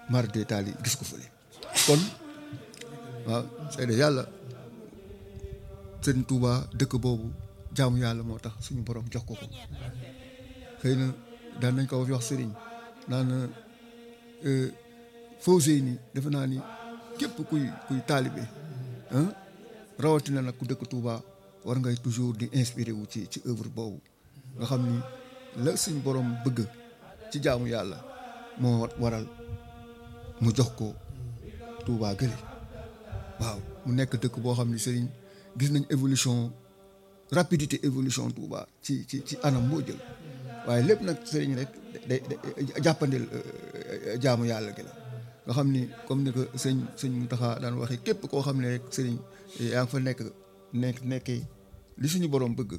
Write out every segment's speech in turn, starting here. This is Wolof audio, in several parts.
mar de taal yi gis ko fële kon waaw seede yàlla sëñ Touba dëkk boobu jaamu yàlla moo tax suñu borom jox ko ko xëy na daan nañ ko wax sëriñ naan Fawzey ni defe naa ni képp kuy kuy taalibe rawatina nag ku dëkk Touba war ngay toujours di inspiré wu ci ci œuvre boobu nga xam ni la suñu borom bëgg ci jaamu yàlla moo waral mu jox ko Touba gële waaw mu nekk dëkk boo xam ni sëriñ gis nañ évolution rapidité évolution Touba ci ci ci anam moo jël waaye lépp nag sëriñ rek day jàppandil jaamu yàlla gi la nga xam ni comme ni ko sëñ sëñ Mountakha daan waxee képp koo xam ne rek sëriñ yaa ngi fa nekk nekk nekkee li suñu borom bëgg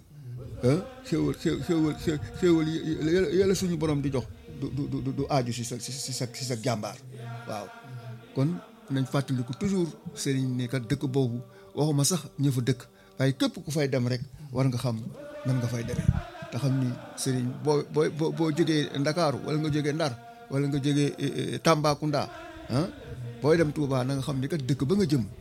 xéwal xéwal xéwal yàlla suñu borom di jox du du du du aaju si sa si sa si sa jàmbaar waaw kon nañ fàttaliku toujours sëriñ ni kat dëkk boobu waxuma sax ña fa dëkk waaye képp ku fay dem rek war nga xam nan nga fay demee te xam ni sëriñ boo boo boo jógee Ndakaaru wala nga jógee Ndar wala nga jógee Tambacounda ah booy dem Touba na nga xam ni kat dëkk ba nga jëm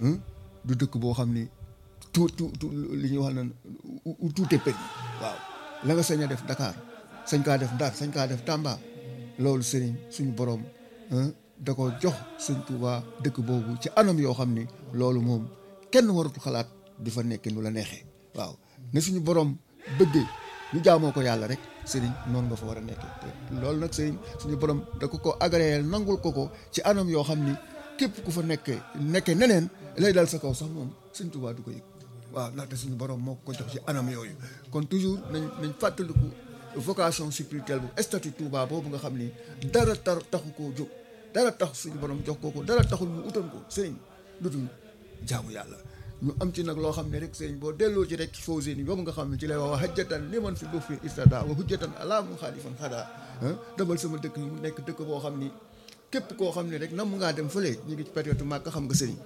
du dëkk boo xam ni tout tout li ñuy wax naan tout est permis waaw la nga sañ a def Dakar sañ kaa def Ndar sañ kaa def Tamba loolu sëriñ suñu borom da ko jox sëñ Touba dëkk boobu ci anam yoo xam ni loolu moom kenn waratu xalaat di fa nekk nu la neexee waaw ne suñu borom bëggee ñu jaamoo ko yàlla rek sëriñ noonu nga fa war a nekkee te loolu nag sëriñ suñu borom da ko ko agréé nangul ko ko ci anam yoo xam ni képp ku fa nekkee nekkee neneen lay dal sa kaw sax moom sëñ Touba du ko yëg waaw ndaxte suñu borom moo ko jox ci anam yooyu kon toujours nañ nañ fàttaliku vocation spirituelle bu statut Touba boobu nga xam ni dara tar taxu koo jóg dara tax suñu borom jox ko ko dara taxul mu utal ko sëriñ lu dul jaamu yàlla ñu am ci nag loo xam ne rek sëriñ boo delloo ci rek Fawzey ni boobu nga xam ne ci lay wax hajjatan li man fi bu fi istada wa hujjatan ala mu xaalifan xadaa dabal sama dëkk yi mu nekk dëkk boo xam ni képp koo xam ne rek nam ngaa dem fële ñu ngi ci période màgg xam nga sëriñ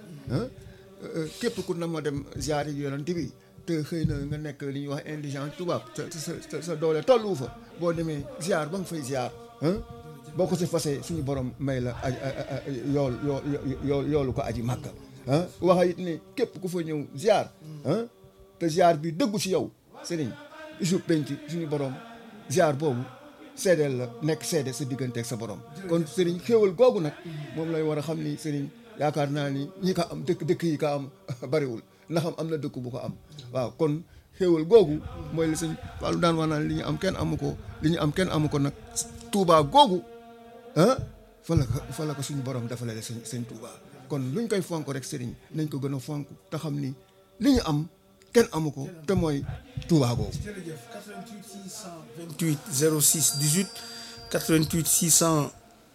képp ku na ma dem ziar yi yonent bi te xëy na nga nekk li ñuy wax indigent tubaab sa sa sa doole tollu fa boo demee ziar ba nga fay ziar boo ko si fasee suñu borom may la yool yool yoolu ko aji màkka ah waxa it ne képp ku fa ñëw ziar te ziar bi dëggu ci yow sëriñ isu penc suñu borom ziar boobu seedeel la nekk seede sa diggante ak sa borom kon sëriñ xéewal googu nag moom lay war a xam ni sëriñ yaakaar naa ni ñi ko am dëkk dëkk yi ko am bariwul ndax am na dëkk bu ko am waaw kon xéewal googu mooy li sëñ Fallou daan wax naan li ñu am kenn amu ko li ñu am kenn amu ko nag Touba googu ah fa la ko fa la ko suñu borom defalee sëñ sëñ Touba kon luñ koy fonk rek sëriñ nañ ko gën a fonk te xam ni li ñu am kenn amu ko te mooy Touba googu. jërëjëf 88 628 06 18 88 600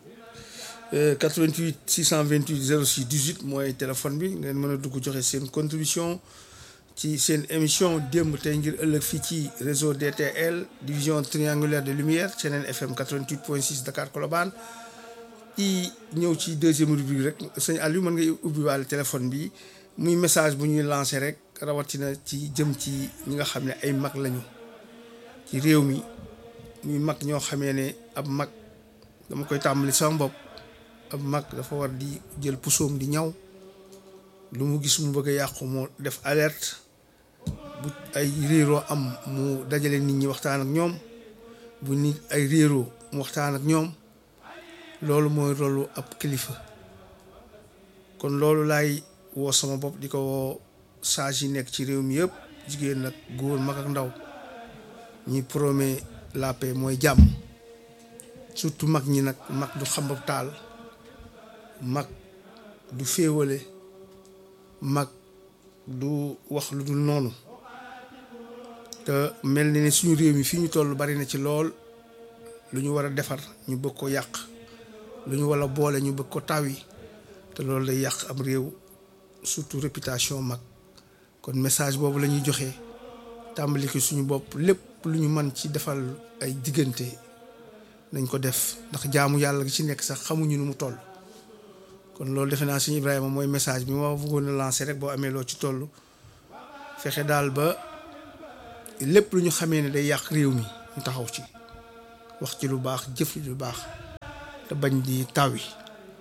88 628 06 18 mooy téléphone bi ngeen mën a dugg joxe seen contribution ci seen émission démb tey ngir ëllëg fii ci réseau DTL division triangulaire de lumière Seneen FM 88.6 Dakar Colobane i ñëw ci deuxième rubrique rek sëñ Aliou mën ngay ubbi waale téléphone bi muy message bu ñuy lancé rek rawatina ci jëm ci ñi nga xam ne ay mag lañu ci réew mi muy mag ñoo xamee ne ab mag dama koy tàmbali sama bopp ab mag dafa war di jël pusoom di ñaw lu mu gis mu bëgg a yàqu mu def alerte bu ay réeroo am mu dajale nit ñi waxtaan ak ñoom bu nit ay réeroo mu waxtaan ak ñoom loolu mooy rolu ab kilifa kon loolu laay woo sama bopp di ko woo sage yi nekk ci réew mi yëpp jigéen nag góor mag ak ndaw ñi promet la paix mooy jàmm surtout mag ñi nag mag du xambab taal mag du féewale mag du wax lu dul noonu te mel ni ne suñu réew mi fii ñu toll bari na ci lool lu ñu war a defar ñu bëgg ko yàq lu ñu war a boole ñu bëgg ko tawi te loolu day yàq am réew surtout réputation mag kon message boobu la ñuy joxe tàmbali ko suñu bopp lépp lu ñu mën ci defal ay diggante nañ ko def ndax jaamu yàlla gi ci nekk sax xamuñu nu mu toll kon loolu defe naa suñu Ibrahima mooy message bi ma bëggoon a lancer rek boo amee loo ci toll fexe daal ba lépp lu ñu xamee ne day yàq réew mi ñu taxaw ci wax ci lu baax jëf ci lu baax te bañ di taw yi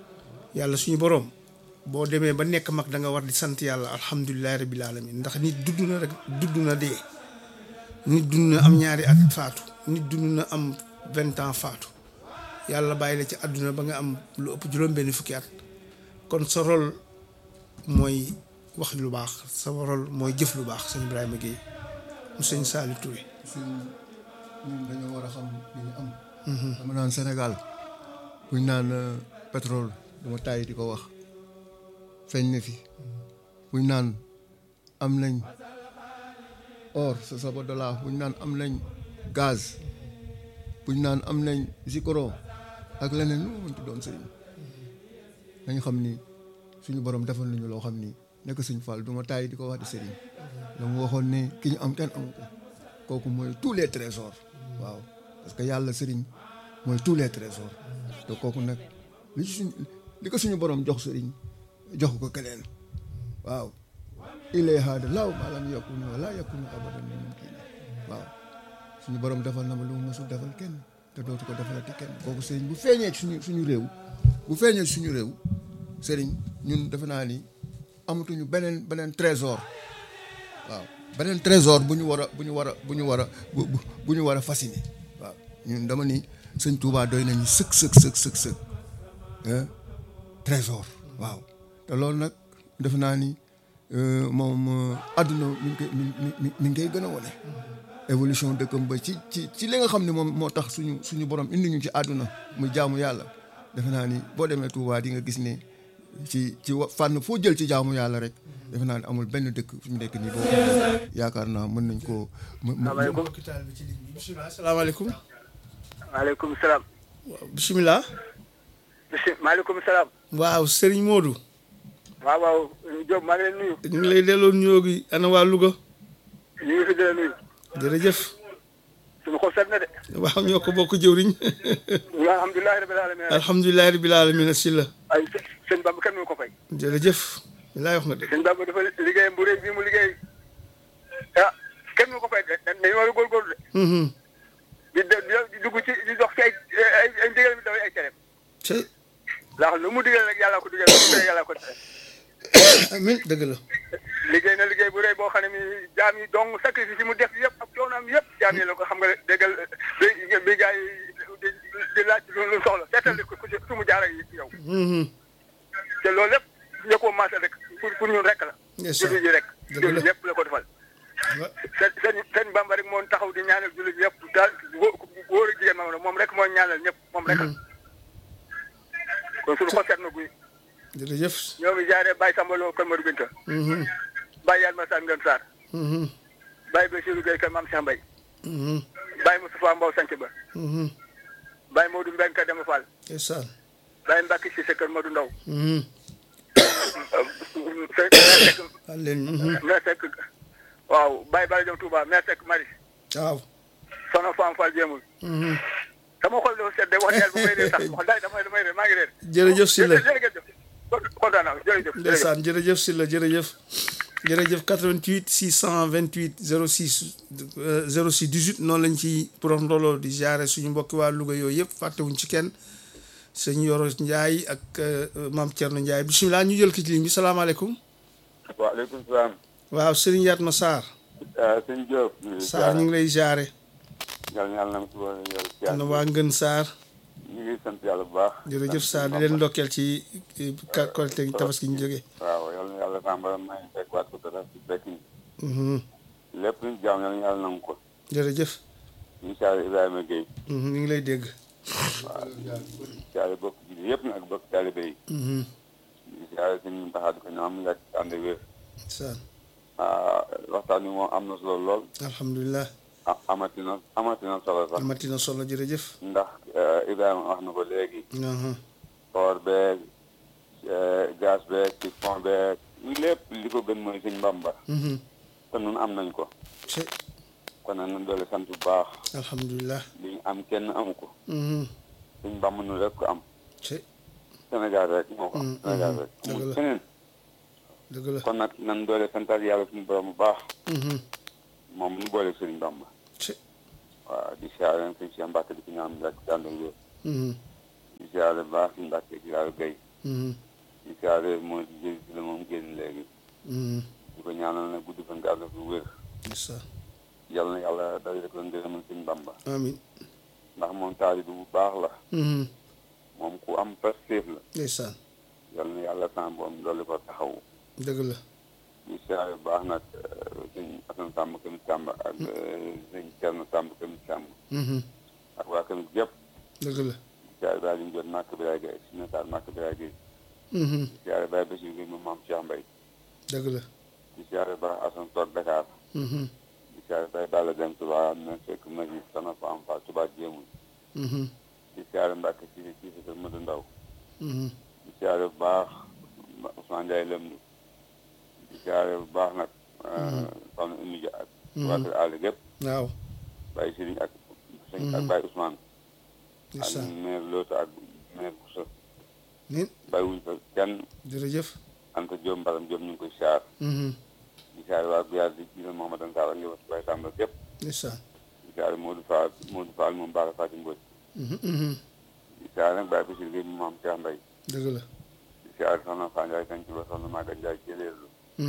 yàlla suñu boroom boo demee ba nekk mag da nga war di sant yàlla alhamdulilahi rabbil alamin ndax nit dudd na rek dudd na dee nit dund na am ñaari at faatu nit dund na am vingt ans faatu yàlla bàyyi la ci àdduna ba nga am lu ëpp juróom-benn fukki at kon sa rôle mooy wax lu baax sa rôle mooy jëf lu baax sëñ Ibrahima Guèye mu sëñ Saliou Touré suñ ñun dañoo war a xam li ñu am dama naan Sénégal buñ naan pétrole dama tàyyi di ko wax feeñ na fi buñ naan am nañ or sa saba dollar buñ naan am nañ gaz buñ naan am nañ zikoro ak leneen lu mu mënti doon sëriñ dañu xam ni suñu borom defal nañu loo xam ni nekk suñ fall du ma tàyyi di ko wax di sëriñ la mu waxoon ne ki ñu am kenn amu ko kooku mooy tous les trésors waaw parce que yàlla sëriñ mooy tous les trésors te kooku nag li ci suñ li ko suñu borom jox sëriñ jox ko keneen waaw ilay haada laaw maalam yakunu wala yakunu abadan min mumkin waaw suñu borom defal na ma lu mu mësul defal kenn te dootu ko defalati kenn kooku sëriñ bu feeñee ci suñu suñu réew bu feeñee ci suñu réew sëriñ ñun defe naa ni amatuñu beneen beneen trésor waaw beneen trésor bu ñu war a bu ñu war a bu ñu war a bu bu ñu war a fasciné waaw ñun dama ni sëñ Touba doy nañu sëk sëk sëk sëk sëk trésor waaw te loolu nag defe naa ni moom àdduna mi ngi koy mi mi mi ngi koy gën a wane. évolution dëkkam ba ci ci ci li nga xam ne moom moo tax suñu suñu borom indi ñu ci àdduna muy jaamu yàlla defe naa ni boo demee Touba di nga gis ne ci ci fànn foo jël ci jaamu yàlla rek. defe naa ne amul benn dëkk fi mu nekk nii boo yaakaar naa mën nañ koo. salaamaaleykum bisimilah salaamaaleykum. maaleykum salaam. bisimilah. bisi maaleykum salaam. waaw Serigne Modou. waaw waaw Diop maa ngi leen nuyu. ñu ngi lay delloo nuyoo gi ana waa Louga. ñu ngi fi di la nuyu. jërëjëf. suñu xol set na de. waaw ñoo ko bokk jëwriñ. alhamdulilah rabil alamin. alhamdulilah rabil alamin si la. ay sëñ Bamba kenn mënu ko fay. jërëjëf. laay wax nga dëgg. sëñ Bamba dafa liggéeyam bu rëy bii mu liggéey ah kenn mënu ko fay de dañu war a góorgóorlu de. di di dugg ci di dox ci ay ay ay ndigal mi dafay ay tereem. tey. ndax lu mu digal rek yàlla ko digal lu mu tere yàlla ko tere. amiin dëgg la. liggéey na liggéey bu rëy boo xam ne mi jaam yi dong sacrifice yi mu def yëpp ak coonaam yëpp jaam yi la ko xam nga déggal bi bi gars yi di di laaj lu soxla seetal ko su mu jaar ak yow. te loolu lépp ñoo ko maasal rek pour pour ñun rek la. jullit yi rek. jullit ñëpp la ko defal. seen seen seen bamba rek moo taxaw di ñaanal jullit ñëpp daal góor ak jigéen moom rek mooy ñaanal ñëpp moom rek la. kon suñu xol seet na guy. jërëjëf. ñoo ngi jaaree Baye Samba Lo Kër Madou Binta. Baye Yalma Sane Ngën Sarr. Baye Bassirou Gueye Kër Mame Cheikh Mbaye. Baye Moustapha Mbow Sanc Ba. Baye Modou Mbengue Kër Dema Fall. ndeysaan. Baye Mbacke Cissé Kër Madou Ndaw. al leen. Mère Seck waaw Baye Bala Diop Touba Mère Seck Maris. waaw. Soxna Fam Fall Jéemul. sama xol dafa sedd wax dëgg bu may dee sax wax dëgg damay damay dee maa ngi leen. jërëjëf si la jërëjëf kontaan naa jërëjëf. ndeysaan jërëjëf si la jërëjëf. jërëjëf 88 628 06 06 18 noonu lañ ci pour ndooloo di jaare suñu mbokki waa Louga yooyu yëpp fàttewuñ ci kenn sëñ Yoro Ndiaye ak maam Thierno Ndiaye bisimilah ñu jël ki ci ligne bi salaamaaleykum. waaleykum salaam. waaw Serigne Yatma Sarr. sëñ Diop. Sarr ñu ngi lay jaare. yàlla na yàlla na ko yàlla. na waa Ngën Sarr. ñu ngi sant yàlla bu baax. jërëjëf Sarr di leen ndokkeel ci Korité tabaski ñu jógee. waaw yàlla na yàlla tàmbali may fekk waat ko dara si fekk ni. lépp luñ jaam yàlla na yàlla nangu ko. jërëjëf. incha allah Ibrahima Gueye. ñu ngi lay dégg. waaw incha allah bokk ji yëpp nag bokk taalibe yi. incha allah suñu taxaat ko ñu am yàgg ànd wér. Sarr. waxtaan wi moom am na solo lool. alhamdulilah. amati na amati na solo sax. amati na solo jërëjëf. ndax Ibrahima wax na ko léegi. or beeg gaz beeg ci fond beeg lépp li ko gën mooy suñ Bamba. te nun am nañ ko. kon nag nañ doole sant bu baax. alhamdulilah. li ñu am kenn amu ko. suñ Bamba nu rek ko am. ci Sénégal rek moo ko am. Sénégal rek amul feneen. dëgg la kon nag nañ doole santaat yàlla suñu borom bu baax. moom nu boole sëriñ Bamba. ci waaw di siyaare leen suñu si Mbàkke di ko ñaan rek dàndal wér. di siyaare baax suñu Mbàkke ci yàlla gay di siyaare moo di jëri si la moom génn léegi di ko ñaanal nag guddi fan nga ànd fi wér ndeysaan yàlla na yàlla dajale ko ngërëmal sëñ Bamba amiin ndax moom taalibe bu baax la moom ku am pastéef la ndeysaan yàlla na yàlla san boom dolli ko taxaw dëgg la di siyaare bu baax nag sëñ Asan Sàmb Kamit Sàmb ak sëñ Cerno Sàmb Kamit Sàmb ak waa Kamit gépp dëgg la di siyaare baay liñ jot màkk Biraay Gay si nataal màkk Biraay Gay di siyaare baay Basiir Gay moom maam Cheikh Mbay dëgg la di siyaare ba Asan toog Dakar di siyaare baay Balla Dem Tuubaa am na fekk magi sana fa am fa Tuubaa jéemul di siyaare Mbàkke si si si kër Madu Ndaw di siyaare bu baax Ousmane Ndiaye Lëmdu di siyaare bu baax nag soxna Oumy Dia ak waa kër àll gépp waaw Baye Sëriñ ak sëñ ak Baye Ousmane ak ndeysaan maire Loota ak maire Boussa nit bàyyi wuñ fa kenn jërëjëf Anta Diop Mbaram Diop ñu ngi koy siyaar di siyaare waa Guyaar di jiital Mouhamadou Sarr ak njabootu Baye Samba gépp ndeysaan di siyaare Modou Fall Modou Fall moom Bara Fatim Mbodj di siyaare nag Baye Bachir Gueye moom maam Cheikh Mbaye dëgg la di siyaare soxna Fa Ndiaye Kanci ba soxna Maga Ndiaye Jëleerlu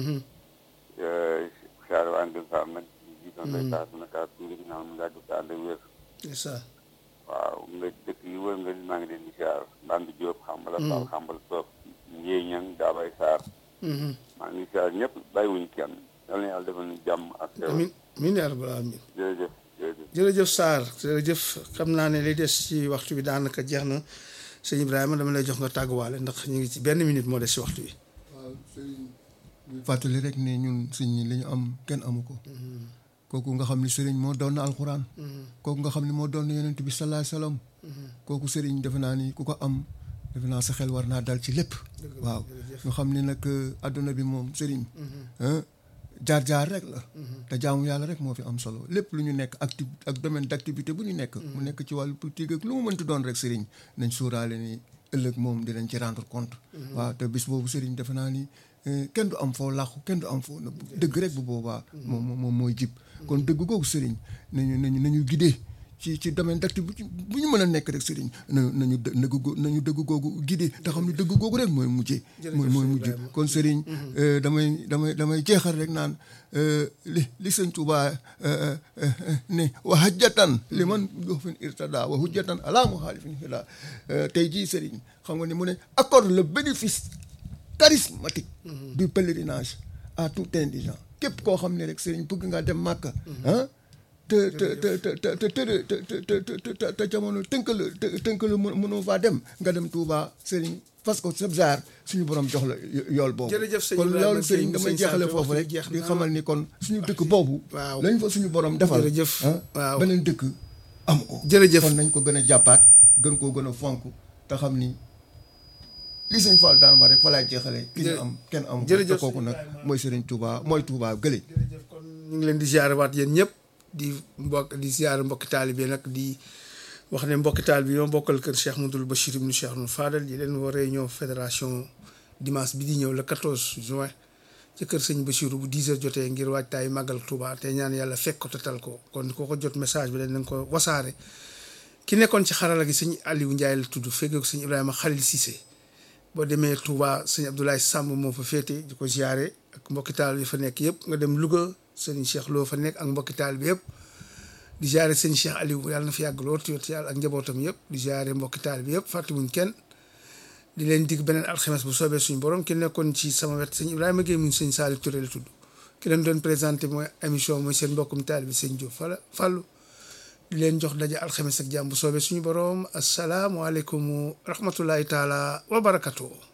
siyaare waa Angel Sarr nag di jiital Ndeye Sarr dina kaa tuuti gi naan mu yàgg fi ànd ak wér ndeysaan waaw nga dëkk yi wër nga maa ngi leen di siyaar Mband Diop xambala Fall xambal Soop Ndiéy Ñang Daabay Sarr maa ngi siyaar ñëpp bàyyiwuñ kenn yal na yàlla defal ñu jàmm ak xew amiin amiin yaa rabbal aalamiin jërëjëf jërëjëf jërëjëf Sarr jërëjëf xam naa ne li des ci waxtu bi daanaka jeex na sëñ Ibrahima dama lay jox nga tàgguwaale ndax ñu ngi ci benn minute moo des ci waxtu bi. waaw sëriñ ñu fàttali rek ne ñun sëñ ñi li ñu am kenn amu ko kooku nga xam ne sëriñ moo doon na alxuraan kooku nga xam ne moo doon na yonent bi salaay salaam kooku sëriñ defe naa ni ku ko am defe naa sa xel war naa dal ci lépp waaw ñu xam ne nag àdduna bi moom sëriñ jaar-jaar rek la te jaamu yàlla rek moo fi am solo lépp lu ñu nekk acti ak domaine d' activité bu ñu nekk mu nekk ci wàllu politique ak lu mu mënti doon rek sëriñ nañ sóoraale ni ëllëg moom dinañ ci rendre compte waaw te bis boobu sëriñ defe naa ni kenn du am foo làqu kenn du am foo nëbb dëgg rek bu boobaa moom moom mooy jib kon dëgg googu sëriñ nañu nañu nañu guidé ci ci domaine d'activité bu ñu mën a nekk rek sëriñ nañu nañu dëgg nañu dëgg googu guidé te xam ne dëgg googu rek mooy mujjee mooy mooy mujj kon sëriñ damay damay damay jeexal rek naan li li sëñ Tuubaa ne wa hajjatan li man joxfen irtada wa hujjatan ala muhalifin hida tey jii sëriñ xam nga ni mu ne accorde le bénéfice charismatique du pèlerinage à tout indigent képp koo xam ne rek sëriñ bëgg ngaa dem màkka ah te te te te te te te te te jamono tënk la tënk la mënoo faa dem nga dem Touba sëriñ parce que sab jaar suñu borom jox la yool boobu jërëjëf sëñ kon Ibrahima loolu sëriñ damay jeexale foofu rek di xamal ni kon suñu dëkk boobu waaw lañ fa suñu borom defal jërëjëf waaw beneen dëkk am ko jërëjëf kon nañ ko gën a jàppaat gën koo gën a fonk te xam ni li sëñ Fall daan wax rek fa laay jeexale ki ñu am kenn am ko te jërëjëf kooku nag mooy sëriñ Touba mooy Touba gële jërëjëf kon ñu ngi leen di ziare waat yéen ñëpp di mbokk di ziare mbokki taalibe nag di wax ne mbokki taalibe ñoo bokkal kër Cheikh Mouhamadoul Bachir ibnu Cheikh Ibnu Fadal di leen war réunion fédération dimanche bi di ñëw le 14 juin ci kër sëñ Bachir bu 10 heures jotee ngir waajtaay màggal Touba te ñaan yàlla fekk ko te tal ko kon koo ko jot message bi dañ nañ ko wasaare ki nekkoon ci xarala gi sëñ Aliou Ndiaye la tudd fekkee ko sëñ Ibrahima Khalil Cissé boo demee Touba sëñ Abdoulaye Samb moo fa féete di ko ziare ak mbokki taal bi fa nekk yëpp nga dem Louga sëñ Cheikh Lo fa nekk ak mbokki taal bi yëpp di ziare sëñ Cheikh Aliou yàlla na fi yàgg lool tuuti yàlla ak njabootam yëpp di ziare mbokki taal bi yëpp fàttewuñ kenn di leen dig beneen alxames bu soobee suñu borom ki nekkoon ci sama wet sëñ Ibrahima Gueye muñ sëñ Saliou Touré la tudd ki leen doon présenté mooy émission mooy seen mbokkum taal bi sëñ Diop fala fàllu di leen jox daje alxames ak jàmm bu soobee suñu borom asalaamualeykum wa rahmatullahi taala wa barakatuh